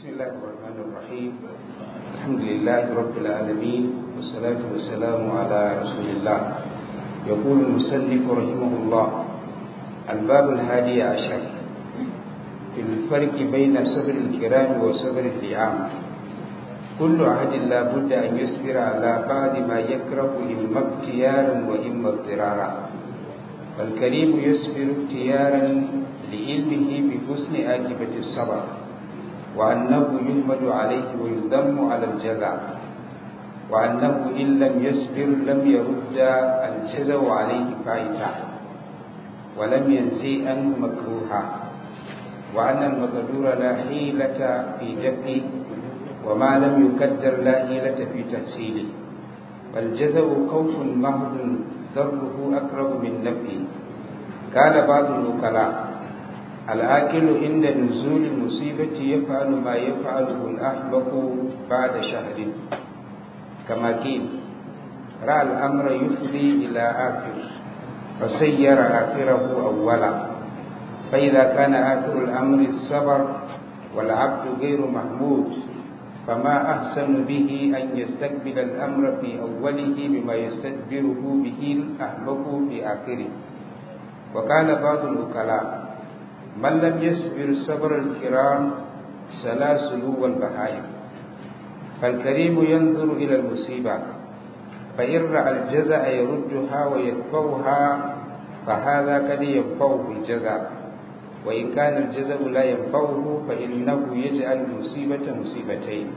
بسم الله الرحمن الرحيم الحمد لله رب العالمين والصلاة والسلام على رسول الله يقول المسلف رحمه الله الباب الهادي عشر في الفرق بين صبر الكرام وصبر اللئام كل عهد لا بد أن يصبر على بعض ما يكره إما اختيارا وإما اضطرارا فالكريم يصبر اختيارا لعلمه بحسن عاقبة الصبر وأنه يحمد عليه ويذم على الجزع وأنه إن لم يصبر لم يرد الجزع عليه فائتا ولم ينسي عنه مكروها وأن المقدور لا حيلة في دفعه وما لم يقدر لا حيلة في تحصيله والجزع خوف محض ضره أقرب من نفعه قال بعض الوكلاء الآكل عند نزول المصيبة يفعل ما يفعله الأحمق بعد شهر كما قيل رأى الأمر يفضي إلى آخر فسير آخره أولا فإذا كان آخر الأمر الصبر والعبد غير محمود فما أحسن به أن يستقبل الأمر في أوله بما يستدبره به الأحمق في آخره وقال بعض الوكلاء من لم يصبر صبر الكرام سلاسل والبهائم فالكريم ينظر إلى المصيبة فإن رأى الجزع يردها ويدفعها فهذا قد ينفعه الجزع وإن كان الجزع لا ينفعه فإنه يجعل المصيبة مصيبتين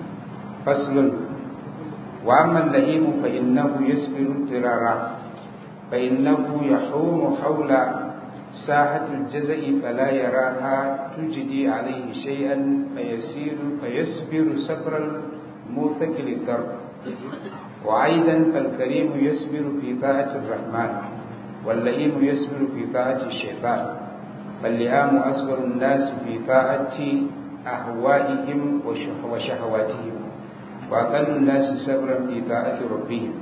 فصل وأما اللئيم فإنه يصبر اضطرارا فإنه يحوم حول ساحة الجزع فلا يراها تجدي عليه شيئا فيسير فيصبر صبر الموثق للضرب وأيضا فالكريم يصبر في طاعة الرحمن واللئيم يصبر في طاعة الشيطان فاللئام أصبر الناس في طاعة أهوائهم وشهواتهم وأقل الناس صبرا في طاعة ربهم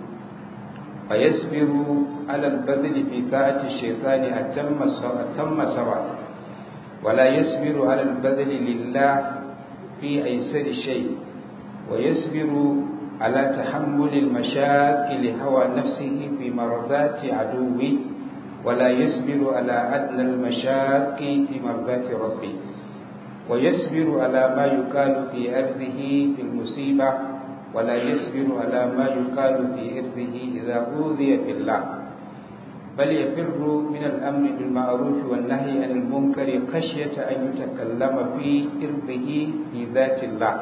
فيصبر على البذل في طاعة الشيطان أتم أتم سبع ولا يصبر على البذل لله في أيسر شيء ويصبر على تحمل المشاق لهوى نفسه في مرضات عدوه ولا يصبر على أدنى المشاق في مرضات ربه ويصبر على ما يقال في أرضه في المصيبة ولا يصبر على ما يقال في إرضه إذا أوذي في الله بل يفر من الأمر بالمعروف والنهي عن المنكر خشية أن يتكلم في إرضه في ذات الله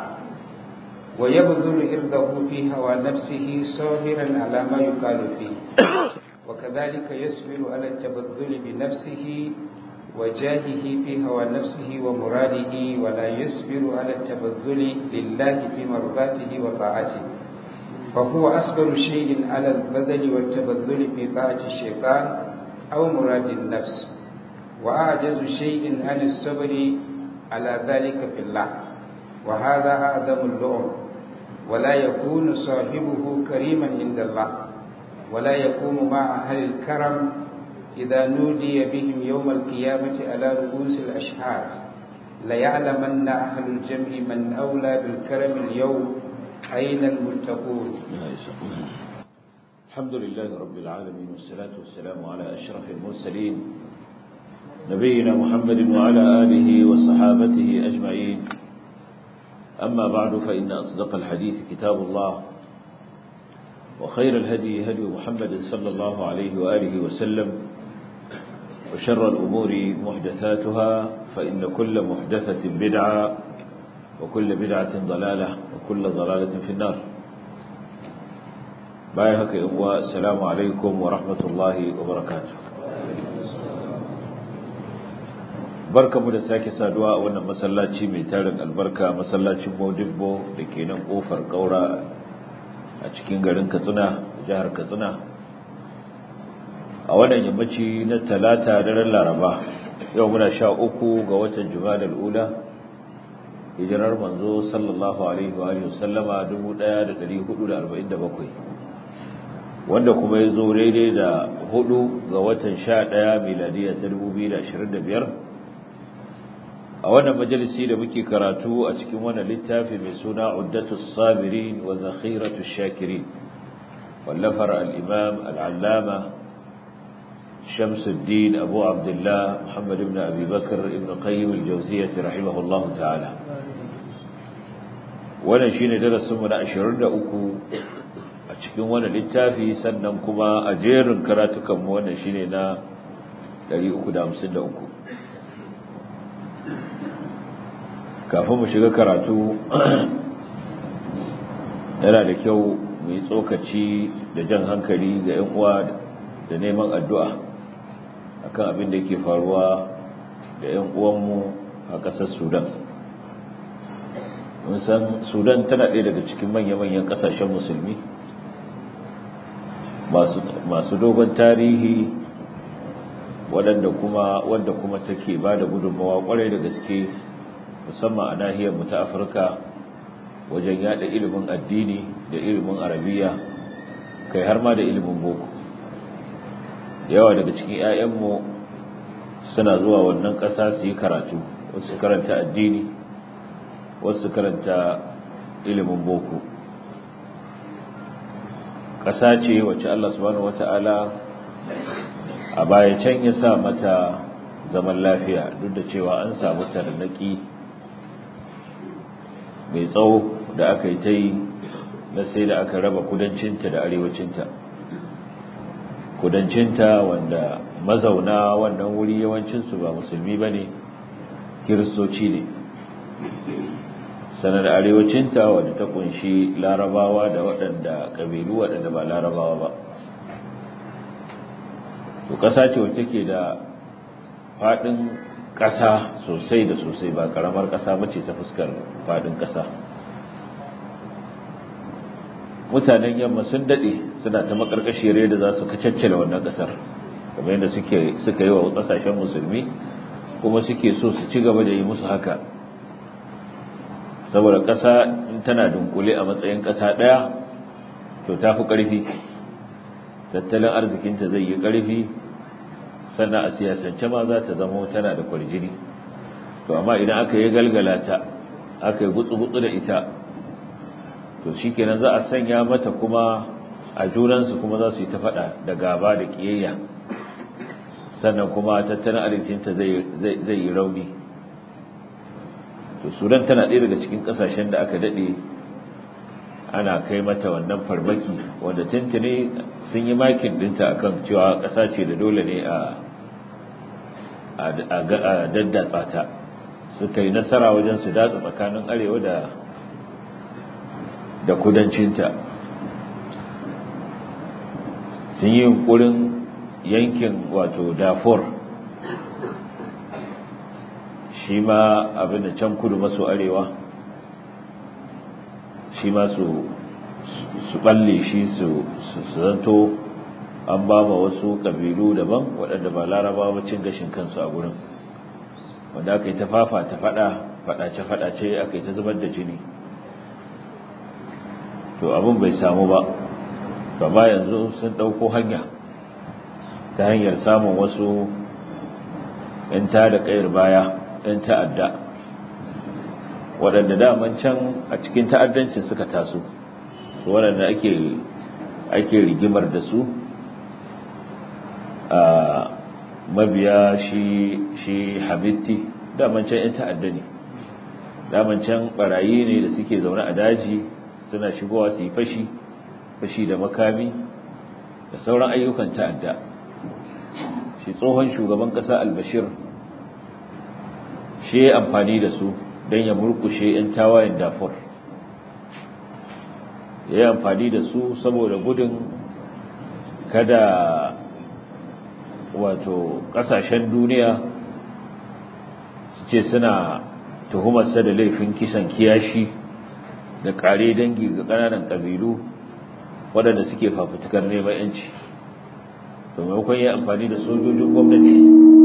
ويبذل إرضه في هوى نفسه صابرا على ما يقال فيه وكذلك يصبر على التبذل بنفسه وجاهه في هوى نفسه ومراده ولا يصبر على التبذل لله في مرضاته وطاعته فهو أصبر شيء على البذل والتبذل في طاعة الشيطان أو مراد النفس وأعجز شيء عن الصبر على ذلك في الله وهذا أعظم اللؤم ولا يكون صاحبه كريما عند الله ولا يقوم مع أهل الكرم إذا نودي بهم يوم القيامة على رؤوس الأشهاد ليعلمن أهل الجمع من أولى بالكرم اليوم أين المتقون الحمد لله رب العالمين والصلاة والسلام على أشرف المرسلين نبينا محمد وعلى آله وصحابته أجمعين أما بعد فإن أصدق الحديث كتاب الله وخير الهدي هدي محمد صلى الله عليه وآله وسلم وشر الأمور محدثاتها فإن كل محدثة بدعة وكل بدعة ضلالة وكل ضلالة في النار بايهك إخوة السلام عليكم ورحمة الله وبركاته barka mu da sake saduwa a wannan masallaci mai tarin albarka masallacin Modibbo da ke nan kofar Kaura a cikin garin Katsina jihar Katsina a wannan yammaci na talata daren Laraba yau muna sha uku ga watan Jumadal Ula hijirar manzo sallallahu alaihi wa alihi wasallama 1447 wanda kuma ya zo daidai da hudu ga watan 11 miladiya ta 2025 a wannan majalisi da muke karatu a cikin wannan littafi mai suna Uddatus Sabirin wa Zakhiratus Shakirin wallafar al-Imam al-Allama Shamsuddin Abu Abdullah Muhammad ibn Abi Bakr ibn Qayyim al-Jawziyyah rahimahullahu ta'ala wannan shine darasin mu na 23 a cikin wannan littafi sannan kuma a jerin karatukan mu wannan shine na 353 kafin mu shiga karatu yana da kyau mu yi tsokaci da jan hankali ga 'yan uwa da neman addu'a akan abin da yake faruwa da 'yan uwanmu a ƙasar sudan mun san sudan tana ɗaya daga cikin manya-manyan ƙasashen musulmi masu dogon tarihi waɗanda kuma wanda kuma take ba da gudunmawa ƙwarai da gaske musamman a nahiyar mu ta Afirka wajen yada ilimin addini da ilimin arabiya kai har ma da ilimin boko yawa daga cikin 'ya'yanmu suna zuwa wannan ƙasa su yi karatu wasu karanta addini wasu karanta ilimin boko ƙasa ce wacce Allah subhanahu wata'ala a baya can ya sa mata zaman lafiya duk da cewa an samu tarnaki mai tsawo da aka yi ta yi na sai da aka raba kudancinta da arewacinta kudancinta wanda mazauna wannan wuri yawancinsu ba musulmi ba ne kiristoci ne sanar arewacinta wadda ta kunshi larabawa da waɗanda ƙabilu waɗanda ba larabawa ba to ƙasa ce wacce ke da faɗin ƙasa sosai da sosai ba ƙaramar ƙasa bace ta fuskar faɗin ƙasa mutanen yamma sun daɗe suna ta makarkashiyar da za su kacaccele wannan ƙasar kamar yadda suka yi wa ƙasashen musulmi kuma suke so su ci gaba da yi musu haka saboda ƙasa in tana dunkule a matsayin ƙasa ɗaya to ta fi ƙarfi tattalin arzikinta zai yi ƙarfi sannan a siyasance ma za ta zama tana da kwarjini to amma idan aka yi galgala ta aka yi gutsu-gutsu da ita to shi kenan za a sanya mata kuma a junansu kuma za su yi ta faɗa da gaba da ƙiyayya sannan kuma tattalin arzikinta zai yi rauni to sudan tana ɗaya daga cikin ƙasashen da aka daɗe ana kai mata wannan farmaki wanda tuntuni sun yi makin ɗinta akan cewa ƙasa ce da dole ne a a daddatsa ta suka yi nasara wajen su datsa tsakanin arewa da da kudancinta sun yi yunkurin yankin wato dafor shi ma abin da can kudu maso arewa shi ma su su balle shi su zanto an ba ma wasu ƙabilu daban waɗanda ba laraba ba cin gashin kansu a gurin wanda aka yi ta fafa ta faɗa faɗace-faɗace aka yi ta zubar da jini to abin bai samu ba ba yanzu sun ɗauko hanya ta hanyar samun wasu 'yan da ƙayar baya 'yan ta'adda waɗanda daman can a cikin ta'addancin suka taso waɗanda ake ake rigimar da su a mabiya shi shi hamitti daman can 'yan ta'adda ne daman can barayi ne da suke zaune a daji suna shigowa su yi fashi fashi da makami da sauran ayyukan ta'adda shi tsohon shugaban ƙasa albashir shi ya amfani da su don ya murkushe 'yan tawayen dafur ya yi amfani da su saboda gudun kada wato ƙasashen duniya su ce suna tuhumarsa da laifin kisan kiyashi da ƙare dangi ga ƙananan ƙabilu waɗanda suke fafutukar neman yanci to maimakon ya amfani da sojojin gwamnati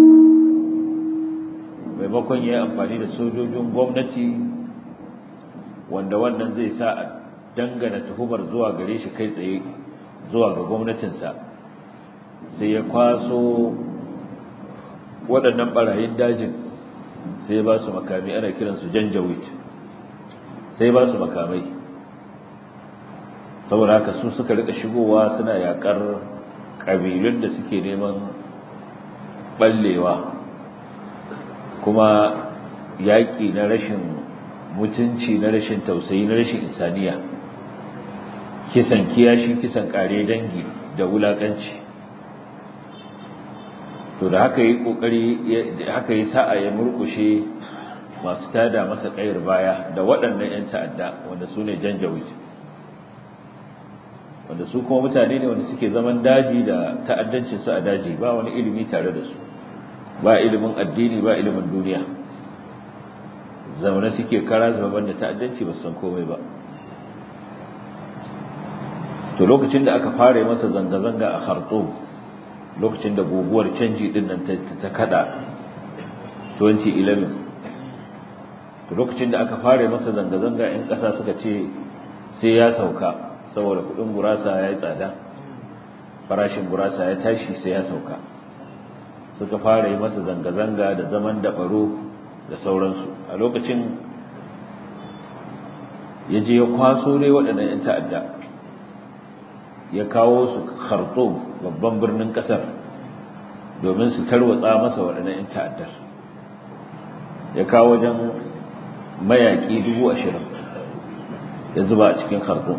maimakon ya amfani da sojojin gwamnati wanda wannan zai sa a dangana tuhumar zuwa gare shi kai tsaye zuwa ga gwamnatinsa sai ya kwaso waɗannan ɓarayin dajin sai ba su makami ana kiransu janjawit sai ba su makamai saboda haka su suka rika shigowa suna yakar ƙabilun da suke neman ɓallewa kuma yaƙi na rashin mutunci na rashin tausayi na rashin insaniya kisan kiyashi kisan ƙare dangi da wulaƙanci to da haka yi ƙoƙari haka yi sa'a ya murƙushe masu tada masa ƙayar baya da waɗannan 'yan ta'adda wanda su ne janjawit wanda su kuma mutane ne wanda suke zaman daji da ta'addancin su a daji ba wani ilimi tare da su ba ilimin addini ba ilimin duniya zaune suke kara zaban da ta'addanci ba san komai ba to lokacin da aka fara masa zanga-zanga a Khartoum lokacin da guguwar canji din nan ta kada 2011 to lokacin da aka fara masa zanga-zanga in kasa suka ce sai ya sauka saboda kudin gurasa ya yi tsada farashin gurasa ya tashi sai ya sauka suka fara yi masa zanga-zanga da zaman daɓaro da sauransu a lokacin ya je ya kwaso dai waɗannan 'yan ta'adda ya kawo su khartoum babban birnin ƙasar domin su tarwatsa masa waɗannan 'yan ta'addar ya kawo wajen mayaƙi dubu ashirin ya zuba a cikin khartoum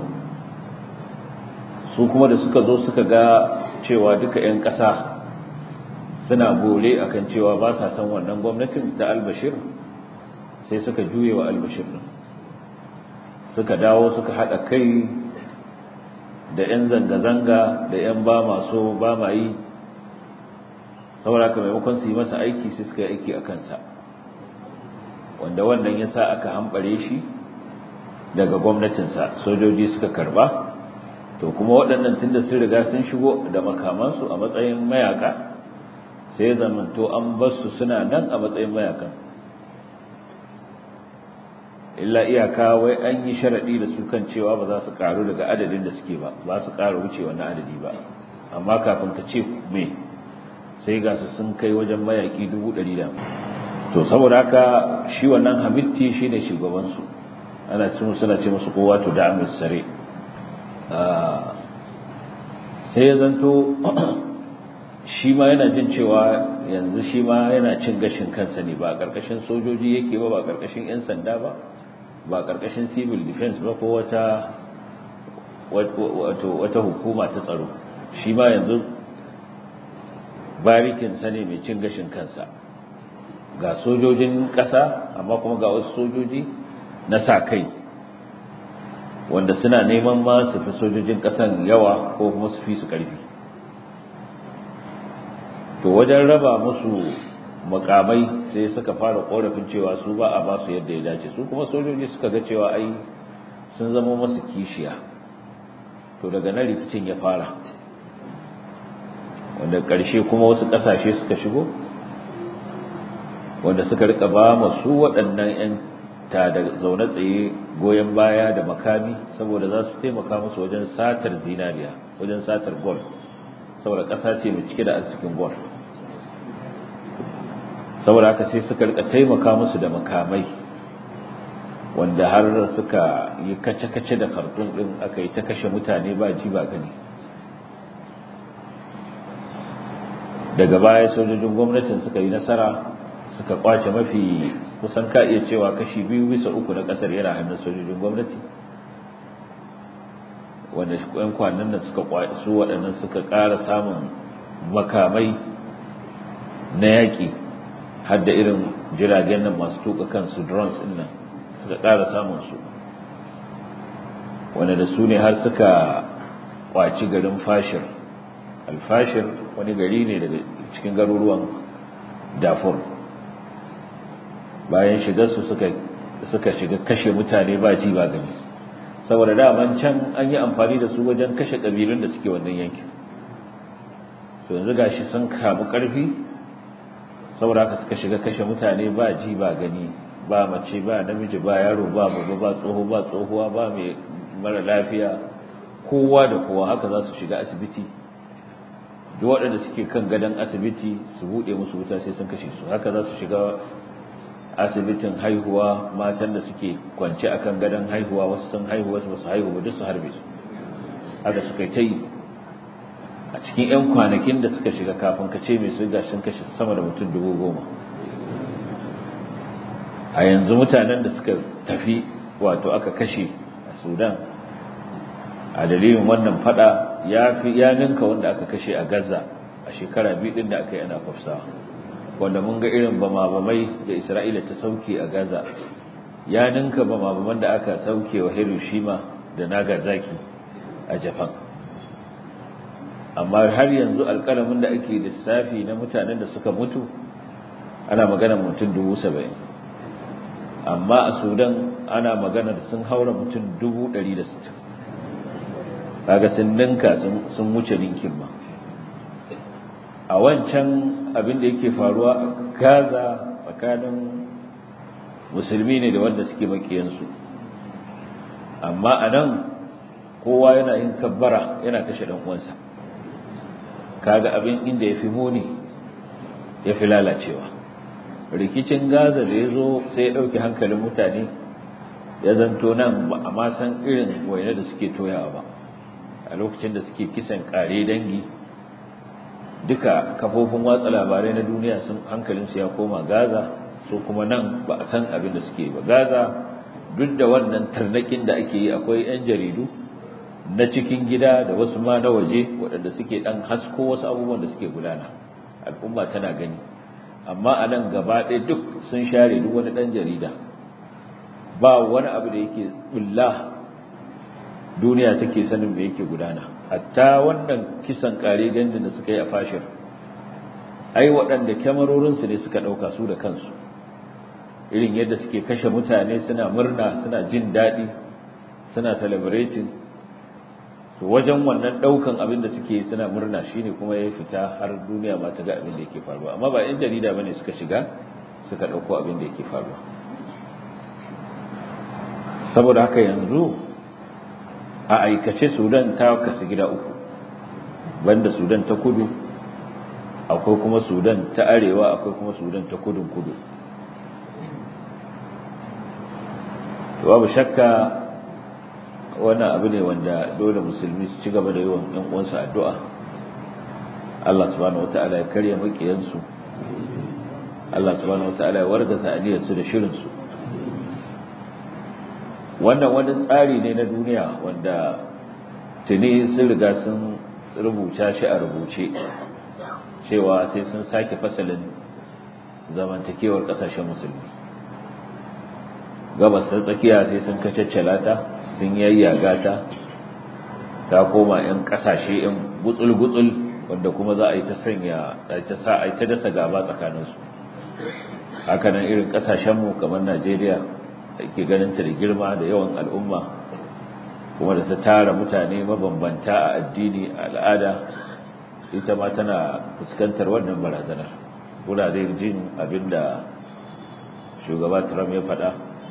su kuma da suka zo suka ga cewa duka 'yan ƙasa suna bore akan cewa ba sa san wannan gwamnatin ta albashir sai suka juye wa albashir din suka dawo suka haɗa kai da 'yan zanga-zanga da 'yan ba maso ba ma yi saboda ka maimakon su yi masa aiki sai suka yi aiki a kansa wanda wannan ya sa aka hambare shi daga gwamnatinsa sojoji suka karba to kuma waɗannan tunda sun riga sun shigo da makamansu a matsayin mayaka sai ya zamanto an basu suna nan a matsayin mayakan illa iyaka wai an yi sharaɗi da su kan cewa ba za su ƙaru daga adadin da suke ba ba su ƙara wuce wannan adadi ba amma kafin ka ce me sai ga su sun kai wajen mayaƙi dubu ɗari da to saboda haka shi wannan hamitti shi ne shugabansu ana cin suna ce musu kowa to da amis sare sai ya zanto shi ma yana jin cewa yanzu shi ma yana cin gashin kansa ne ba a ƙarƙashin sojoji yake ba ba a ƙarƙashin 'yan sanda ba ba a ƙarƙashin civil defense ba ko wata wata hukuma ta tsaro shi ma yanzu barikinsa ne mai cin gashin kansa ga sojojin ƙasa amma kuma ga wasu sojoji na sa kai wanda suna neman ma su fi sojojin ƙasan yawa ko kuma su fi su ƙarfi to wajen raba musu makamai sai suka fara korafin cewa su ba a ba su yadda ya dace su kuma sojoji suka ga cewa ai sun zama masu kishiya to daga nan rikicin ya fara wanda ƙarshe kuma wasu ƙasashe suka shigo wanda suka rika ba masu waɗannan 'yan ta da zaune tsaye goyon baya da makami saboda za su taimaka musu wajen satar zinariya wajen satar gold saboda ƙasa ce mai cike da arzikin gold saboda haka sai suka rika taimaka musu da makamai wanda har suka yi kace-kace da kartun din aka yi ta kashe mutane ba ji ba gani daga baya sojojin gwamnatin suka yi nasara suka kwace mafi kusan ka iya cewa kashi biyu bisa uku na kasar yana hannun sojojin gwamnati wanda yan kwanan nan suka su waɗannan suka ƙara samun makamai na yaƙi har da irin jiragen nan masu tuka kansu drones ɗin nan suka ƙara samun su wanda da su ne har suka kwaci garin fashir alfashir wani gari ne daga cikin garuruwan dafur bayan shigarsu suka suka shiga kashe mutane ba ji ba gani saboda daman can an yi amfani da su wajen kashe ƙabilun da suke wannan yankin to yanzu gashi sun kamu ƙarfi saboda haka suka shiga kashe mutane ba ji ba gani ba mace ba namiji ba yaro ba baba ba tsoho ba tsohuwa ba mai mara lafiya kowa da kowa haka za su shiga asibiti duk waɗanda suke kan gadon asibiti su buɗe musu wuta sai sun kashe su haka za su shiga asibitin haihuwa matan da suke kwance akan gadon haihuwa wasu sun haihu wasu basu haihu ba duk su harbe su haka suka ta yi a cikin 'yan kwanakin da suka shiga kafin ka ce mai su gashin kashe sama da mutum dubu goma a yanzu mutanen da suka tafi wato aka kashe a sudan a dalilin wannan fada ya fi ya ninka wanda aka kashe a gaza a shekara biyu din da aka yi ana kwafsawa wanda mun ga irin bama-bamai da isra'ila ta sauke a gaza ya ninka bama-baman da aka sauke wa hiroshima da nagasaki a japan amma har yanzu alkalamin da ake lissafi na mutanen da suka mutu ana magana mutum dubu saba'in amma a sudan ana magana da sun haura mutum dubu ɗari da sittin kaga sun ninka sun wuce ninkin ma a wancan abin da yake faruwa a gaza tsakanin musulmi ne da wanda suke makiyansu amma a nan kowa yana yin kabbara yana kashe ɗan uwansa kaga abin inda ya fi muni ya fi lalacewa rikicin gaza da ya zo sai ya ɗauki hankalin mutane ya zanto nan ba a ma san irin waine da suke toyawa ba a lokacin da suke kisan ƙare dangi duka kafofin watsa labarai na duniya sun hankalinsu ya koma gaza so kuma nan ba a san abin da suke ba gaza duk da wannan tarnakin da ake yi akwai 'yan jaridu na cikin gida da wasu ma na waje waɗanda suke ɗan hasko wasu abubuwan da suke gudana al'umma tana gani amma a nan gaba ɗaya duk sun share duk wani ɗan jarida ba wani abu da yake bulla duniya take sanin me yake gudana hatta wannan kisan ƙare gandun da suka yi a fashir ai waɗanda kyamarorinsu ne suka ɗauka su da kansu irin yadda suke kashe mutane suna murna suna jin daɗi suna celebrating to wajen wannan daukan abin da suke suna murna shine kuma ya fita har duniya ma ta ga abin da yake faruwa amma ba yan jarida bane suka shiga suka dauko abin da yake faruwa saboda haka yanzu a aikace Sudan ta kasu gida uku banda Sudan ta kudu akwai kuma Sudan ta arewa akwai kuma Sudan ta kudun kudu babu shakka wannan abu ne wanda dole musulmi su ci gaba da yawan ɗan uwansu addu'a Allah subhanahu wata'ala ya karya makiyansu Allah subhanahu wata'ala ya wargaza aniyarsu da shirinsu wannan wani tsari ne na duniya wanda tuni sun riga sun rubuta shi a rubuce cewa sai sun sake fasalin zamantakewar ƙasashen musulmi gabas ta tsakiya sai sun kacaccala ta sun yayyaga ta ta koma 'yan kasashe 'yan gutsul-gutsul wanda kuma za a yi ta sanya ta sa a yi ta dasa gaba tsakaninsu hakanan irin kasashenmu kamar najeriya da ke ganin ta da girma da yawan al'umma kuma da ta tara mutane mabambanta a addini a al'ada ita ma tana fuskantar wannan barazanar kuna dai jin abinda shugaba trump ya faɗa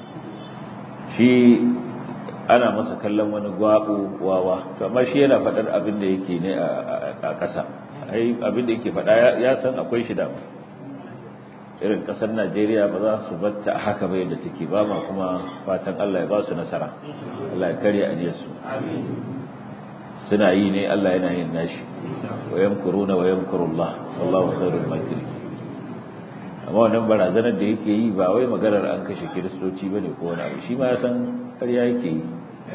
shi ana masa kallon wani gwabo wawa to amma shi yana faɗar abin da yake ne a ƙasa ai abin da yake faɗa ya san akwai shi dama irin ƙasar Najeriya ba za su batta haka ba yadda take ba ma kuma fatan Allah ya ba su nasara Allah ya karya aniyar su suna yi ne Allah yana yin nashi wa yamkuruna wa yamkurullah wallahu khairul makirin amma wannan barazanar da yake yi ba wai maganar an kashe kiristoci bane ko wani abu shi ma ya san ƙarya yake yi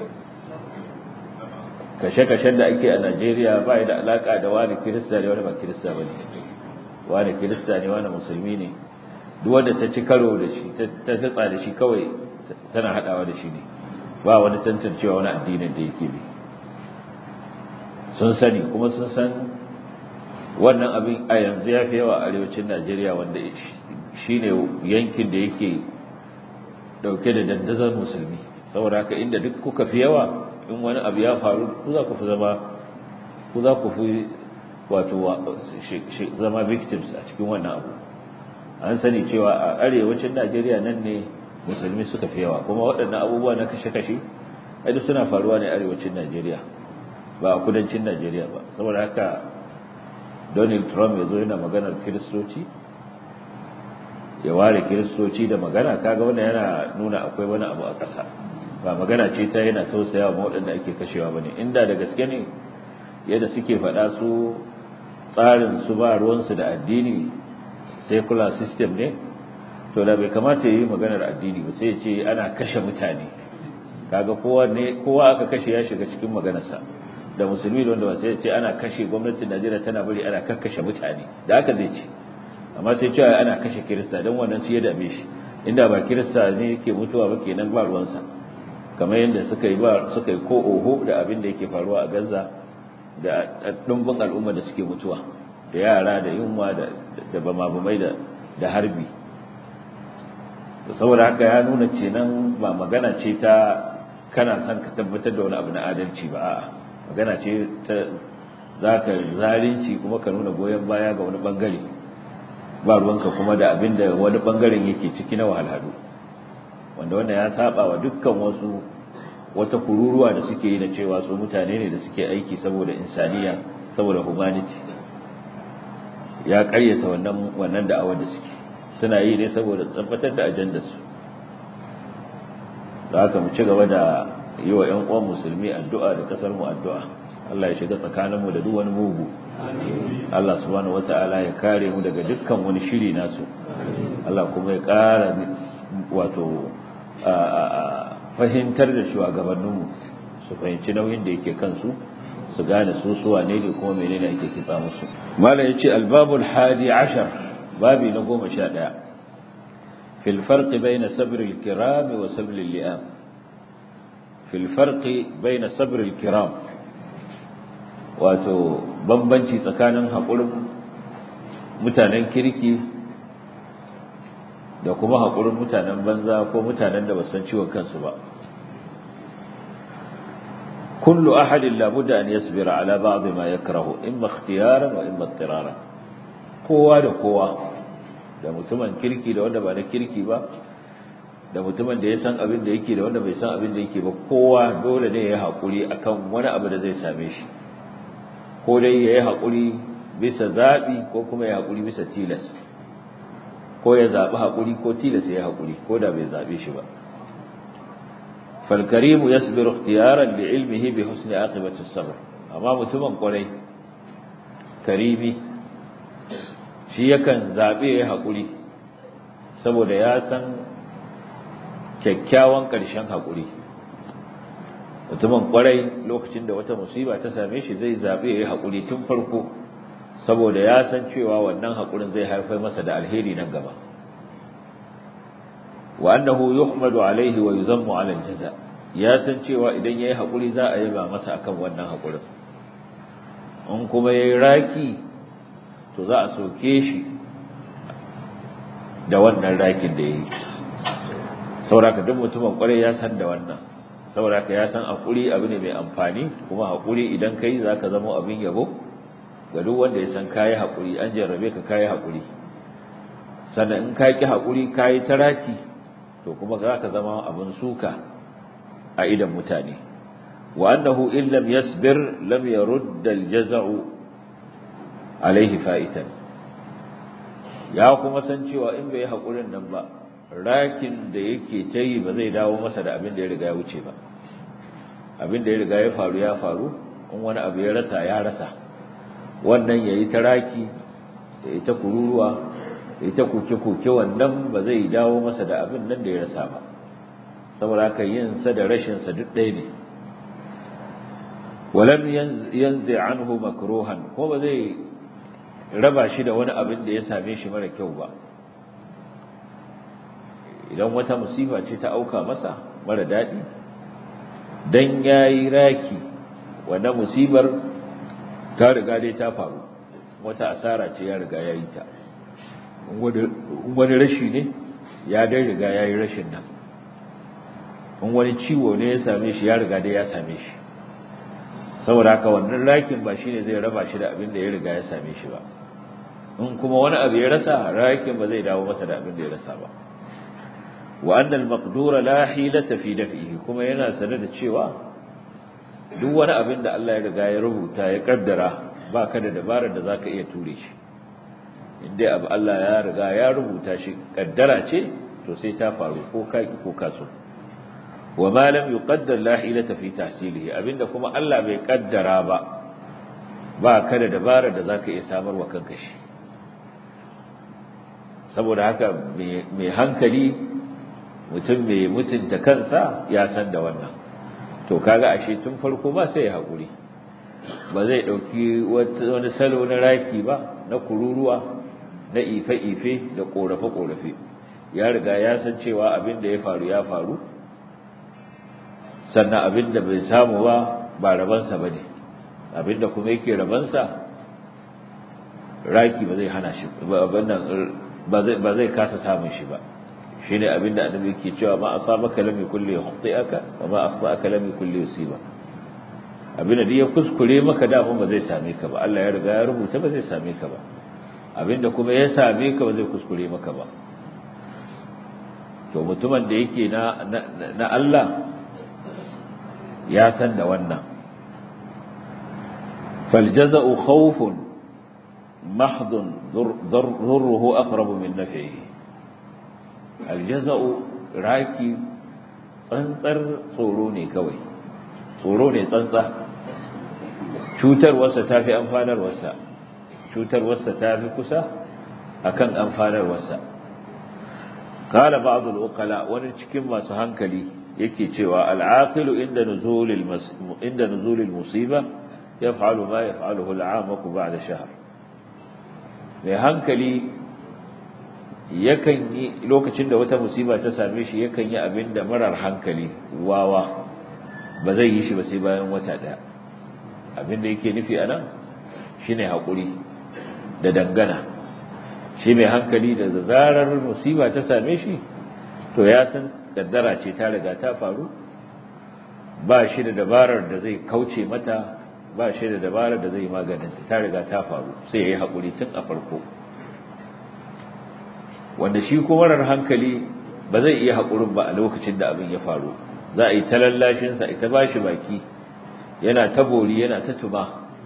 kashe-kashen da ake a Najeriya ba da alaka da wani kirista ne wani ba kirista bane wani kirista ne wani musulmi ne duk wanda ta ci karo da shi ta tatsa da shi kawai tana hadawa da shi ne ba wani tantancewa wani addinin da yake bi sun sani kuma sun san wannan abin a yanzu ya fi yawa a arewacin Najeriya wanda shi ne yankin da yake dauke da dandazon musulmi saboda haka inda duk kuka fi yawa in wani abu ya faru ku za ku fi zama ku za ku fi wato zama victims a cikin wannan abu an sani cewa a arewacin Najeriya nan ne musulmi suka fi yawa kuma waɗannan abubuwa na kashe-kashe duk suna faruwa ne arewacin Najeriya ba a kudancin Najeriya ba saboda haka Donald Trump ya zo yana maganar kiristoci ya ware kiristoci da magana kaga wannan yana nuna akwai wani abu a ƙasa ba magana ce ta yana tausayawa ma waɗanda ake kashewa bane inda da gaske ne yadda suke faɗa su tsarin su ba ruwansu da addini secular system ne to da bai kamata yi maganar addini ba sai ce ana kashe mutane kaga kowa ne kowa aka kashe ya shiga cikin maganarsa da musulmi da wanda ba sai ce ana kashe gwamnatin Najeriya tana bari ana kakkashe mutane da haka zai ce amma sai cewa ana kashe kirista don wannan su ya dame shi inda ba kirista ne yake mutuwa ba kenan ba ruwansa kamar yadda suka yi ba suka yi ko oho da abin da yake faruwa a Gaza da dumbin al'umma da suke mutuwa da yara da yunwa da da bamabumai da da harbi saboda haka ya nuna kenan ba magana ce ta kana son ka tabbatar da wani abu na adalci ba a'a magana ce ta zaka zalunci kuma ka nuna goyon baya ga wani bangare ba ruwanka kuma da abin da wani bangaren yake ciki na wahalhalu wanda wanda ya saba wa dukkan wasu wata kururuwa da suke yi na cewa su mutane ne da suke aiki saboda insaniya saboda humanity ya karyata wannan wannan da'awar da suke suna yi ne saboda tabbatar da ajandar su da haka mu ci gaba da yi wa ƴan uwan musulmi addu'a da kasar mu addu'a Allah ya shiga tsakaninmu da duk wani mugu Allah subhanahu wata'ala ya kare mu daga dukkan wani shiri nasu Allah kuma ya ƙara wato fahimtar da shugabanninmu su fahimci nauyin da yake kansu su gane su suwa ne da kuma menene ake kitsa musu mala yace albabul hadi ashar babi na goma sha ɗaya fil farqi bayna sabr al kiram wa sabr al li'am fil farqi bayna sabr al kiram wato bambanci tsakanin haƙurin mutanen kirki da kuma haƙurin mutanen banza ko mutanen da ba san ciwon kansu ba kullu ahadin labudda an yasbira ala ba'd ma yakrahu imma ikhtiyaran wa imma ittiraran kowa da kowa da mutumin kirki da wanda ba na kirki ba da mutumin da ya san abin da yake da wanda bai san abin da yake ba kowa dole ne ya haƙuri akan wani abu da zai same shi ko dai ya yi haƙuri bisa zaɓi ko kuma ya haƙuri bisa tilas ko ya zaɓi haƙuri ko tilas ya yi haƙuri ko da bai zaɓe shi ba falkarimu ya sabiru ikhtiyaran da ilmihi bi husni aqibati sabr amma mutumin kwarai karimi shi yakan zaɓe ya yi haƙuri saboda ya san kyakkyawan ƙarshen haƙuri mutumin kwarai lokacin da wata musiba ta same shi zai zaɓi ya yi haƙuri tun farko saboda ya san cewa wannan haƙurin zai haifar masa da alheri nan gaba wa annahu yuhmadu alaihi wa yuzammu ala aljaza ya san cewa idan yayi haƙuri za a yaba masa akan wannan haƙurin in kuma yayi raki to za a soke shi da wannan rakin da yayi saboda duk mutumin kwarai ya san da wannan saboda ka ya san haƙuri abu ne mai amfani kuma haƙuri idan ka yi za ka zama abin yabo ga duk wanda ya san kayi haƙuri an jarrabe ka kayi haƙuri sannan in ka ƙi haƙuri kayi taraki to kuma za ka zama abin suka a idan mutane wa annahu in lam yasbir lam yarudda aljaza'u alaihi fa'itan ya kuma san cewa in bai yi haƙurin nan ba rakin da yake ta yi ba zai dawo masa da abin da ya riga ya wuce ba abin da ya riga ya faru ya faru in wani abu ya rasa ya rasa wannan ya yi ta raki ya yi ta kururuwa ya yi ta koke-koke wannan ba zai dawo masa da abin nan da ya rasa ba saboda haka yin sa da rashin sa duk ɗaya ne walam yanzu anhu makruhan ko ba zai raba shi da wani abin da ya same shi mara kyau ba idan wata musifa ce ta auka masa mara daɗi dan yayi raki wannan musibar ta riga dai ta faru wata asara ce ya riga yayi ta wani rashi ne ya dai riga yayi rashin nan in wani ciwo ne ya same shi ya riga dai ya same shi saboda haka wannan rakin ba shine zai raba shi da abin da ya riga ya same shi ba in kuma wani abu ya rasa rakin ba zai dawo masa da abin da ya rasa ba wa annal maqdura la hilata fi daf'ihi kuma yana sanar da cewa duk wani abin da Allah ya riga ya rubuta ya kaddara baka da dabarar da zaka iya ture shi inda abu Allah ya riga ya rubuta shi kaddara ce to sai ta faru ko ka ko ka so wa ma lam yuqaddar la hilata fi tahsilihi abinda kuma Allah bai kaddara ba ba ka da dabara da zaka iya samarwa kanka shi saboda haka mai hankali mutum mai mutunta kansa ya san da wannan to kaga ashe tun farko ba sai ya haƙuri ba zai ɗauki wani salo na raki ba na kururuwa na ife-ife da ƙorafe-ƙorafe ya riga ya san cewa abin da ya faru ya faru sannan abin da bai samu ba ba rabansa ba ne abin da kuma yake rabansa raki ba zai hana shi ba zai kasa samun shi ba shi ne abin da annabi yake cewa ma asabaka lam yakul yukhti'aka wa ma akhta'aka lam yakul yusiba abin da ya kuskure maka da ba zai same ka ba Allah ya riga ya rubuta ba zai same ka ba abin da kuma ya same ka ba zai kuskure maka ba to mutumin da yake na na Allah ya san da wannan faljaza'u khawfun mahdun dhurruhu aqrabu min naf'ihi aljaza'u raki tsantsar tsoro ne kawai tsoro ne tsantsa cutarwarsa ta fi amfanarwarsa cutarwarsa ta fi kusa akan amfanarwarsa kala ba'dul uqala wani cikin masu hankali yake cewa al'aqilu inda nuzulil inda nuzulil musiba yaf'alu ma yaf'aluhu al'amaku ba'da shahr mai hankali yakan yi lokacin da wata musiba ta same shi yakan yi abin da marar hankali wawa ba zai yi shi ba sai bayan wata daya abin da yake nufi anan shine hakuri da dangana shi mai hankali da zarar musiba ta same shi to ya san kaddara ce ta riga ta faru ba shi da dabarar da zai kauce mata ba shi da dabarar da zai maganin ta riga ta faru sai ya yi hakuri tun a farko wanda shi ko marar hankali ba zai iya haƙurin ba a lokacin da abin ya faru za a yi ta lallashinsa ita ba shi baki yana ta bori yana ta tuma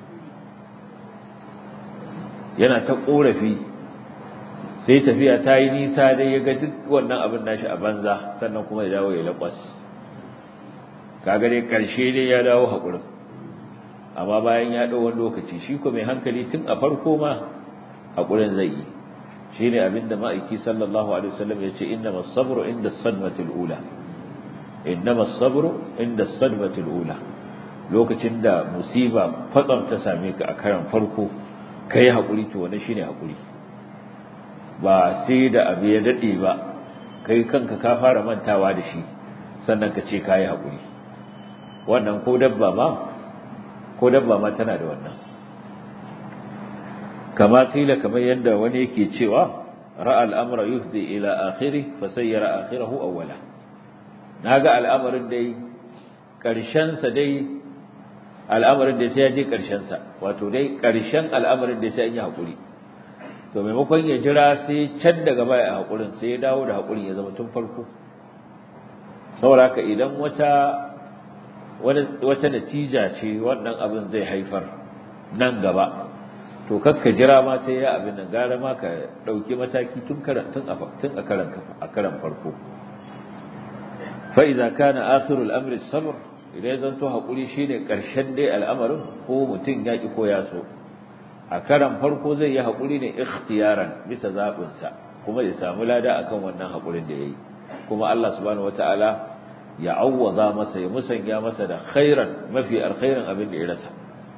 yana ta ƙorafi sai tafiya ta yi nisa dai ya ga duk wannan abin nashi a banza sannan kuma ya dawo ya laƙwas kaga dai ƙarshe dai ya dawo haƙurin amma bayan ya ɗau wani lokaci shi ko mai hankali tun a farko ma haƙurin zai yi shi ne abinda ma'aiki sallallahu alaihi wasallam ya ce inna masabru inda sadmatul ula inna masabru inda sadmatul ula lokacin da musiba kwatsam ta same ka a karan farko kai haƙuri to wannan shine haƙuri ba sai da abu ya dade ba kai kanka ka fara mantawa da shi sannan ka ce kai haƙuri wannan ko dabba ma ko dabba ma tana da wannan kama kila kamar yadda wani yake cewa ra'a al'amra yufdi ila akhiri fa sayyara akhirahu awwala naga al'amarin dai karshen sa dai al'amarin da sai ya je karshen sa wato dai karshen al'amarin da sai an yi hakuri to maimakon ya jira sai can daga baya a hakurin sai ya dawo da hakurin ya zama tun farko saboda haka idan wata wata natija ce wannan abin zai haifar nan gaba to kakka jira ma sai ya abin nan gara ma ka dauki mataki tun karan tun a tun a karan a karan farko fa idza kana akhiru al-amri sabr idan zan to hakuri shine karshen dai al'amarin ko mutun ya ki ko ya so a karan farko zai yi hakuri ne ikhtiyaran bisa zabin sa kuma ya samu lada akan wannan hakurin da yayi kuma Allah subhanahu wataala ya awwaza masa ya musanya masa da khairan mafi alkhairin abin da ya rasa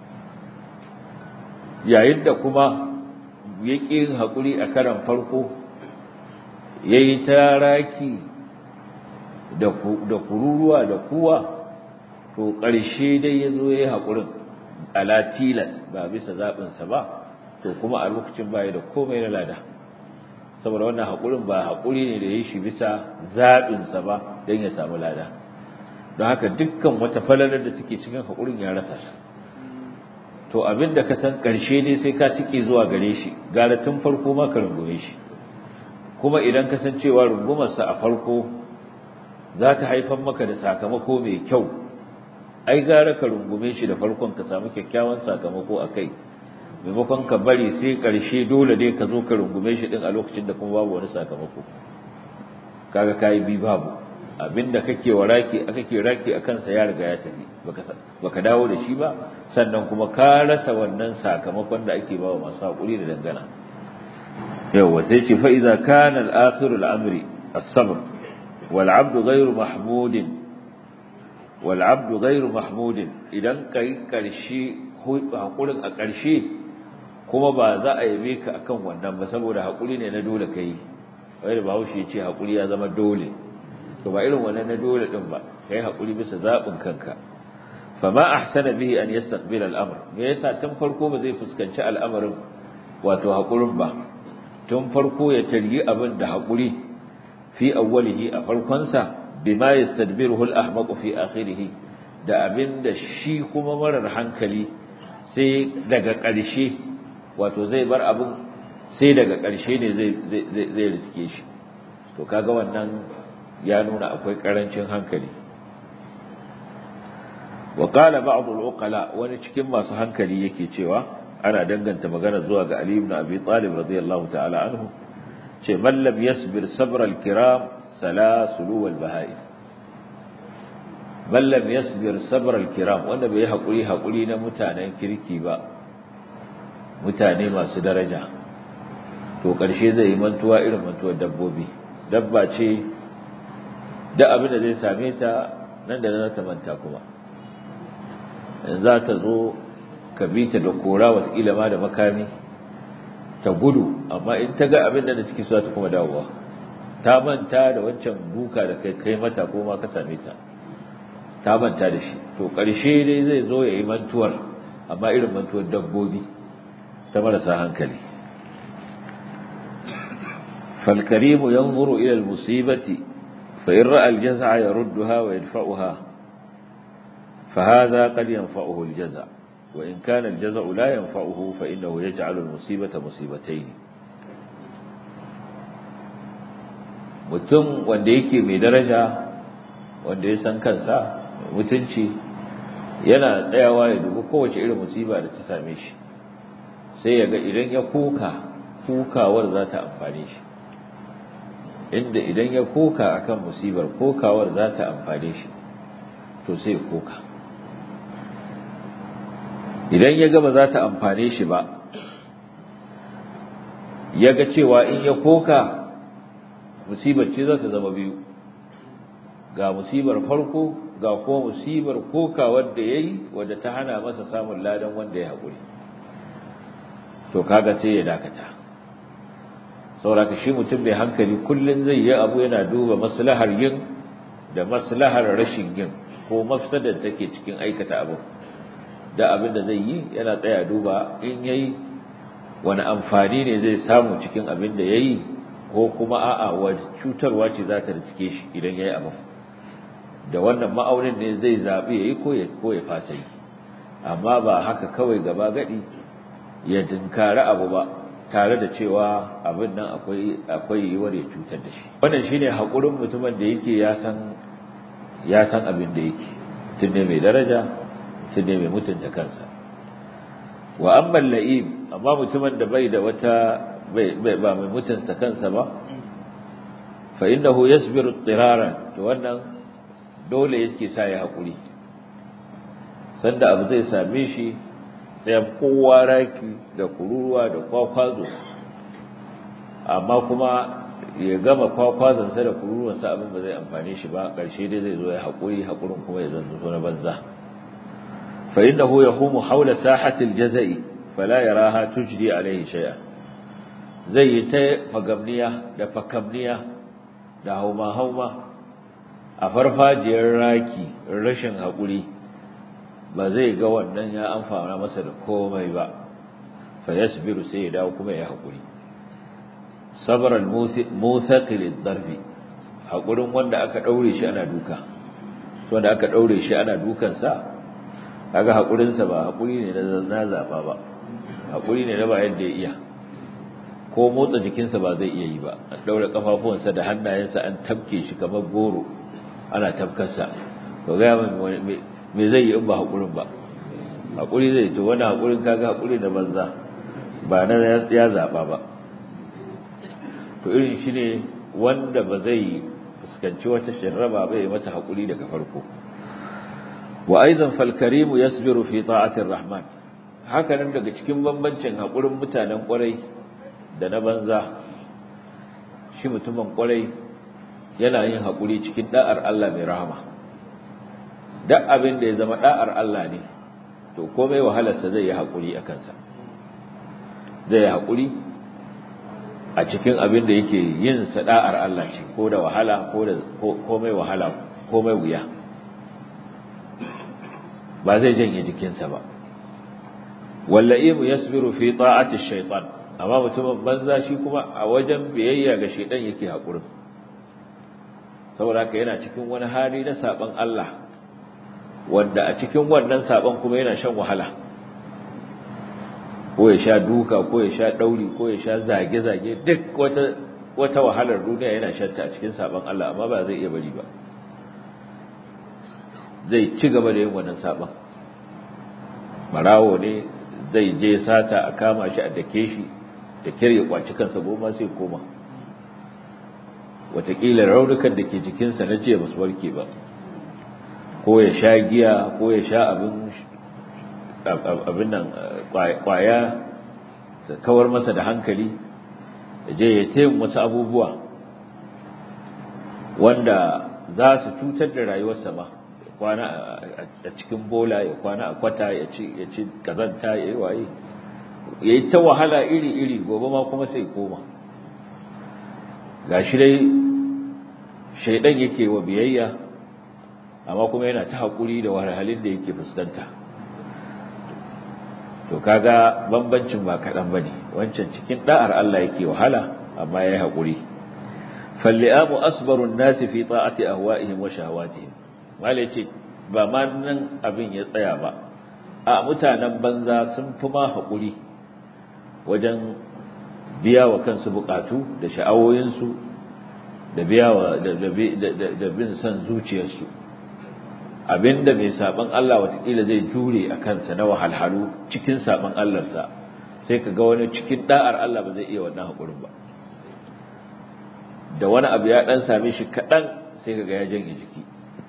yayin da kuma ya ƙi haƙuri a karan farko ya yi taraki da kururuwa da kuwa to ƙarshe dai ya zo ya yi haƙurin ala tilas ba bisa zaɓinsa ba to kuma a lokacin baya da komai na lada saboda wannan haƙurin ba haƙuri ne da ya shi bisa zaɓinsa ba don ya samu lada don haka dukkan wata falalar da take cikin haƙurin ya rasa shi to abinda ka san ƙarshe ne sai ka tike zuwa gare shi gara tun farko ma ka rungume shi kuma idan ka san cewa rungumarsa a farko za ta haifar maka da sakamako mai kyau ai gara ka rungume shi da farkon ka samu kyakkyawan sakamako a kai maimakon ka bari sai ƙarshe dole ne ka zo ka rungume shi ɗin a lokacin da kuma babu wani sakamako kaga kayi bi babu abinda kake waraki kake raki a kansa ya riga ya tafi baka dawo da shi ba sannan kuma ka rasa wannan sakamakon da ake bawa masu haƙuri da dangana yawa sai ce fa idza kana al-akhiru al-amri as-sabr wal 'abdu ghayru mahmudin wal 'abdu ghayru mahmudin idan kai karshe haƙurin a ƙarshe kuma ba za a yabe ka akan wannan ba saboda haƙuri ne na dole kai wai da bahaushe ya ce haƙuri ya zama dole to ba irin wannan na dole din ba kai haƙuri bisa zaɓin kanka fama ahsana bihi an yastaqbila al-amr me yasa tun farko ba zai fuskanci al'amarin wato haƙurin ba tun farko ya taryi abin da haƙuri fi awwalihi a farkonsa bima yastadbiruhu al-ahmaq fi akhirih da abin da shi kuma marar hankali sai daga ƙarshe wato zai bar abin sai daga ƙarshe ne zai riske shi to kaga wannan ya nuna akwai ƙarancin hankali wa qala ba'd al-uqala wani cikin masu hankali yake cewa ana danganta magana zuwa ga Ali ibn Abi Talib radiyallahu ta'ala anhu ce man lam yasbir sabra al-kiram salasulu wal baha'im man lam yasbir sabra al-kiram wanda bai hakuri hakuri na mutanen kirki ba mutane masu daraja to ƙarshe zai yi mantuwa irin mantuwar dabbobi dabba ce da abin da zai same ta nan da nan ta manta kuma za ta zo ka bi ta da kora watakila ma da makami ta gudu amma in ta ga abin da take so ta kuma dawowa ta manta da wancan duka da kai kai mata ko ma ka same ta ta manta da shi to ƙarshe dai zai zo ya yi mantuwar amma irin mantuwar dabbobi ta marasa hankali فالكريم ينظر إلى المصيبة فإن رأى الجزع يردها ويدفعها فهذا قد ينفعه الجزع وإن كان الجزع لا ينفعه فإنه يجعل المصيبة مصيبتين mutum wanda yake mai daraja wanda ya san kansa mutunci yana tsayawa ya dubi kowace irin musiba da ta same shi sai ya ga idan ya kuka kukawar za ta amfane shi inda idan ya koka akan musibar kokawar za ta amfane shi to sai koka idan ya gaba za ta amfane shi ba ya ga cewa in ya koka musibar ce za ta zama biyu ga musibar farko ga kuma musibar kokawar da ya yi wadda ta hana masa samun ladan wanda ya haƙuri to kaga sai ya dakata sauraka shi mutum mai hankali kullum zai yi abu yana duba maslahar yin da maslahar rashin yin ko mafsadar take cikin aikata abu da abin da zai yi yana tsaya duba in yayi wani amfani ne zai samu cikin abin da yayi ko kuma a'a wani cutarwa ce za ta riske shi idan yayi abu da wannan ma'aunin ne zai zabi yayi ko ya ko ya fasa yi amma ba haka kawai gaba gadi ya dinkari abu ba tare da cewa abin nan akwai akwai yiwuwar ya cutar da shi wannan shine hakurin mutumin da yake ya san ya san abin da yake mutum ne mai daraja mutum ne mai mutunta kansa wa amma la'im amma mutumin da bai da wata bai ba mai mutunta kansa ba fa innahu yasbiru tiraran to wannan dole yake sa ya hakuri sanda abu zai same shi sai kowa raki da kururuwa da kwakwazo amma kuma ya gama kwakwazansa da kururuwansa abin ba zai amfane shi ba ƙarshe dai zai zo ya haƙuri haƙurin kuma ya zanzu na banza fa innahu yahumu hawla sahatil jazai fala yaraha tujdi alaihi shay'a zai yi ta fagamniya da fakamniya da hauma hauma a farfajiyar raki rashin haƙuri ba zai ga wannan ya amfana masa da komai ba fa yasbiru sai ya dawo kuma ya haƙuri sabr al-muthaqil ad-darbi haƙurin wanda aka daure shi ana duka wanda aka daure shi ana dukan sa kaga haƙurin sa ba haƙuri ne na zaba ba haƙuri ne na ba yadda ya iya ko motsa jikinsa ba zai iya yi ba an daure kafafuwansa da hannayensa an tabke shi kamar goro ana tabkarsa to ga me zai yi in ba haƙurin ba haƙuri zai to wani haƙurin kaga haƙuri na banza ba na ya zaɓa ba to irin shi ne wanda ba zai fuskanci wata shirraba bai mata haƙuri daga farko wa aizan falkarimu yasbiru fi ta'atir rahman haka nan daga cikin bambancin haƙurin mutanen ƙwarai da na banza shi mutumin ƙwarai yana yin haƙuri cikin da'ar Allah mai rahama duk abin da ya zama da'ar Allah ne to komai wahalarsa zai yi haƙuri a kansa zai yi haƙuri a cikin abin da yake yin sada'ar Allah ce ko da wahala ko da komai wahala komai wuya ba zai janye jikinsa ba walla'imu yasbiru fi ta'ati shaytan amma mutumin banza shi kuma a wajen biyayya ga shaytan yake haƙurin saboda haka yana cikin wani hali na saban Allah wanda a cikin wannan saban kuma yana shan wahala ko ya sha duka ko ya sha dauri ko ya sha zage-zage duk wata wata wahalar duniya yana shanta a cikin saban Allah amma ba zai iya bari ba zai ci gaba da yin wannan saban marawo ne zai je sata a kama shi a dake shi da kirya kwaci kansa goma sai koma watakila raunukan da ke jikinsa na jiya basu warke ba ko ya sha giya ko ya sha abin nan kwaya ta kawar masa da hankali ya je ya taimu wasu abubuwa wanda za su cutar da rayuwarsa ba ya kwana a cikin bola ya kwana a kwata ya ci kazanta ya yi waye ya yi ta wahala iri-iri gobe ma kuma sai koma ga shi dai shaidan yake wa biyayya amma kuma yana ta haƙuri da wahalhalin da yake fuskanta to kaga bambancin ba kaɗan ba ne wancan cikin ɗa'ar Allah yake wahala amma ya yi haƙuri falli'amu asbarun nasi fi ta'ati ahwa'ihim wa shahawatihim wale ce ba ma nan abin ya tsaya ba a mutanen banza sun fi ma haƙuri wajen biya wa kansu buƙatu da sha'awoyinsu da biya wa da bin son zuciyarsu abinda mai saban Allah watakila zai jure a kansa na wahalhalu cikin saban Allahnsa sai ka ga wani cikin da'ar Allah ba zai iya wannan haƙurin ba da wani abu ya ɗan same shi kaɗan sai ka ga ya janye jiki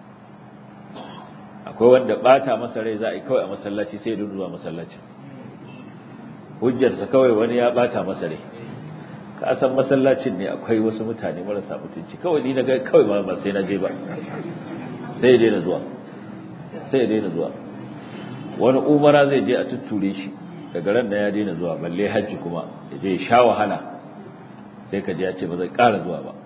akwai wanda ɓata masa rai za a yi kawai a masallaci sai ya zuwa masallaci hujjarsa kawai wani ya ɓata masa rai ka san masallacin ne akwai wasu mutane marasa mutunci kawai ni na ga kawai ba sai na je ba sai ya daina zuwa sai ya daina zuwa wani umara zai je a tutture shi daga ran da ya daina zuwa balle hajji kuma ya je sha wahala sai ka ji ya ce ba zai ƙara zuwa ba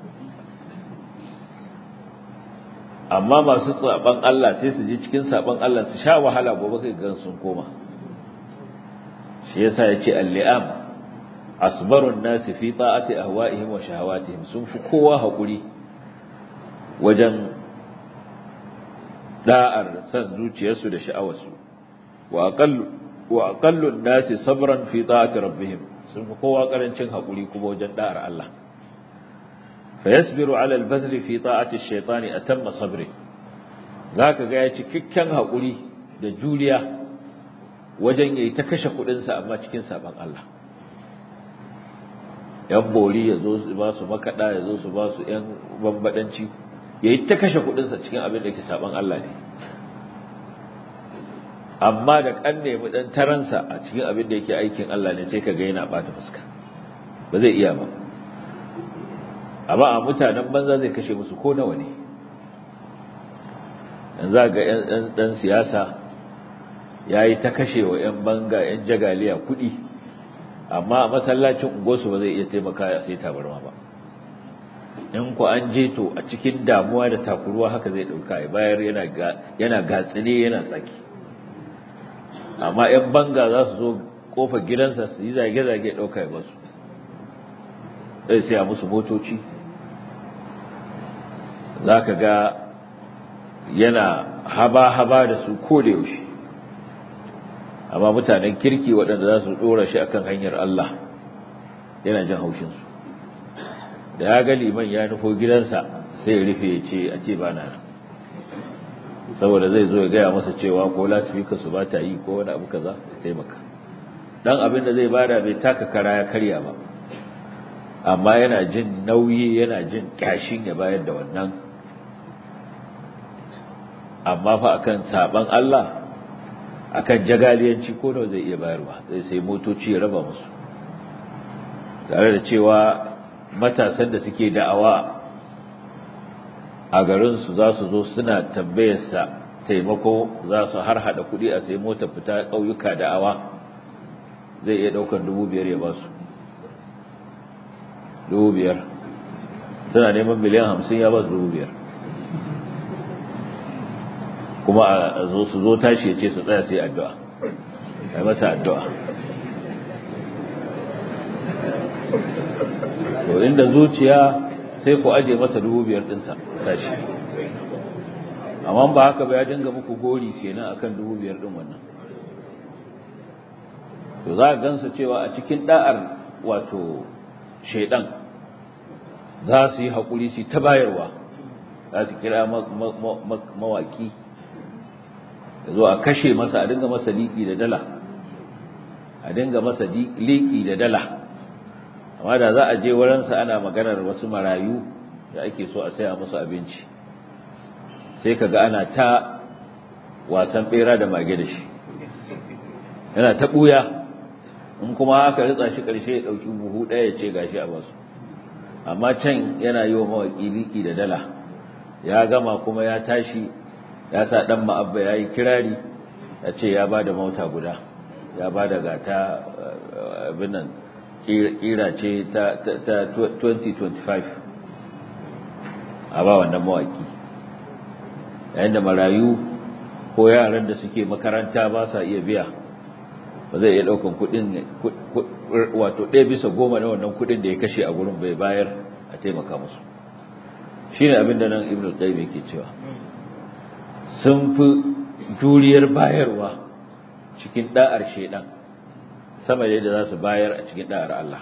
amma masu saban Allah sai su je cikin saban Allah su sha wahala gobe kai gan sun koma shi yasa ya ce al-li'am asbarun nasi fi ta'ati ahwa'ihim wa shahawatihim sun fi kowa haƙuri wajen da'ar san zuciyarsu da sha'awarsu wa aqallu wa aqallu nasi sabran fi ta'ati rabbihim sun fi kowa karancin hakuri kuma wajen da'ar Allah fa yasbiru 'ala al-badl fi ta'ati ash-shaytan atamma sabri zaka ga ya cikakken hakuri da juriya wajen yayi ta kashe kudin sa amma cikin saban Allah yan bori yazo su ba su makada yazo su ba su yan bambadanci ya yi ta kashe kudinsa cikin abin da ke saban Allah ne amma da kan nemi dan taransa a cikin abin da yake aikin Allah ne sai ka ga yana bata fuska ba zai iya ba amma a mutanen banza zai kashe musu ko nawa ne yanzu ga yan dan siyasa yayi ta kashe wa yan banga yan jagaliya kudi amma a masallacin ungosu ba zai iya taimaka ya sai tabarma ba in ku an je to a cikin damuwa da takuruwa haka zai dauka ya bayar yana yana gatsine yana tsaki amma yan banga za su zo kofar gidansa su yi zage zage dauka ya basu sai sai musu motoci zaka ga yana haba haba da su ko da yaushe amma mutanen kirki waɗanda za su dora shi akan hanyar Allah yana jin haushin su da ya ga liman ya nufo gidansa sai ya rufe ya ce a ce ba na nan saboda zai zo ya gaya masa cewa ko lasifika su ba ta yi ko wani abu kaza ya taimaka dan abin da zai bada bai taka kara ya karya ba amma yana jin nauyi yana jin kyashin ya bayar da wannan amma fa akan saban Allah akan jagaliyanci ko da zai iya bayarwa zai sai motoci ya raba musu tare da cewa matasan da suke da'awa a garinsu za su zo suna tambayarsa taimako za su har hada kuɗi a sai motar fita ƙauyuka da'awa zai iya ɗaukar dubu biyar ya ba su dubu biyar suna neman miliyan hamsin ya ba su dubu biyar kuma a zo su zo tashi ya ce su tsaya sai addu'a a masa addu'a to inda zuciya sai ku aje masa dubu biyar ɗinsa tashi amma ba haka ba ya dinga muku gori kenan akan dubu biyar ɗin wannan to za a gansu cewa a cikin da'ar wato shaidan za su yi haƙuri su ta bayarwa za su kira mawaƙi da zo a kashe masa a dinga masa liƙi da dala a dinga masa liƙi da dala amma da za a je wurinsa ana maganar wasu marayu da ake so a saya musu abinci sai ka ga ana ta wasan ɓera da mage da shi yana ta ɓuya in kuma aka ritsa shi ƙarshe ya ɗauki buhu ɗaya ya ce gashi a basu amma can yana yi wa mawaƙi liƙi da dala ya gama kuma ya tashi ya sa ɗan ma'abba ya yi kirari ya ce ya ba da mota guda ya ba da gata abin nan ƙira ce ta 2025 a ba wannan mawaƙi yayin da marayu ko yaran da suke makaranta ba sa iya biya ba zai iya ɗaukan kuɗin wato ɗaya bisa goma na wannan kuɗin da ya kashe a gurin bai bayar a taimaka musu shi ne abin da nan ibn qayyim yake cewa sun fi juriyar bayarwa cikin da'ar shaidan sama da yadda za su bayar a cikin da'ar Allah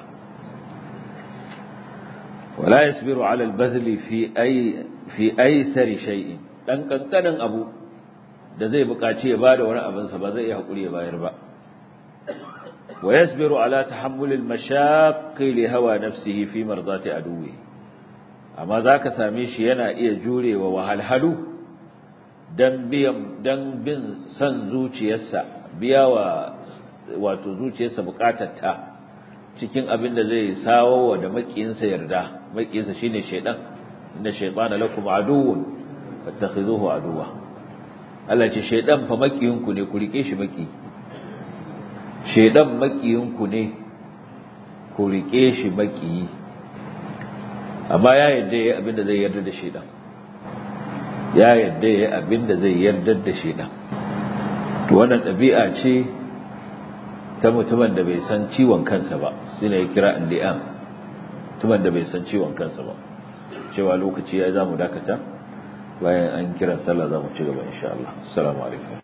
wala yasbiru ala al-badli fi ay fi aysari shay'in dan kankanin abu da zai buƙaci ya bada wani abin sa ba zai iya hakuri ya bayar ba wa yasbiru ala tahammul al-mashaqqi li hawa nafsihi fi mardati aduwi amma zaka same shi yana iya jurewa wahalhalu dan biyan dan bin san zuciyarsa biya wa wato zuciyarsa bukatarta cikin abin da zai sawo wa da makiyinsa yarda makiyinsa shine shaydan inna shaytana lakum aduwwun fattakhizuhu aduwwa Allah ce shaydan fa makiyinku ne ku rike shi maki shaydan makiyinku ne ku rike shi maki amma ya yadda yayi abin da zai yarda da shaydan ya yadda yayi abin da zai yarda da shaydan to wannan dabi'a ce ta mutumin da bai san ciwon kansa ba shi ne ya kira alli'am mutumin da bai san ciwon kansa ba cewa lokaci ya za mu dakata bayan an kiran sallah za mu ci gaba insha Allah assalamu alaikum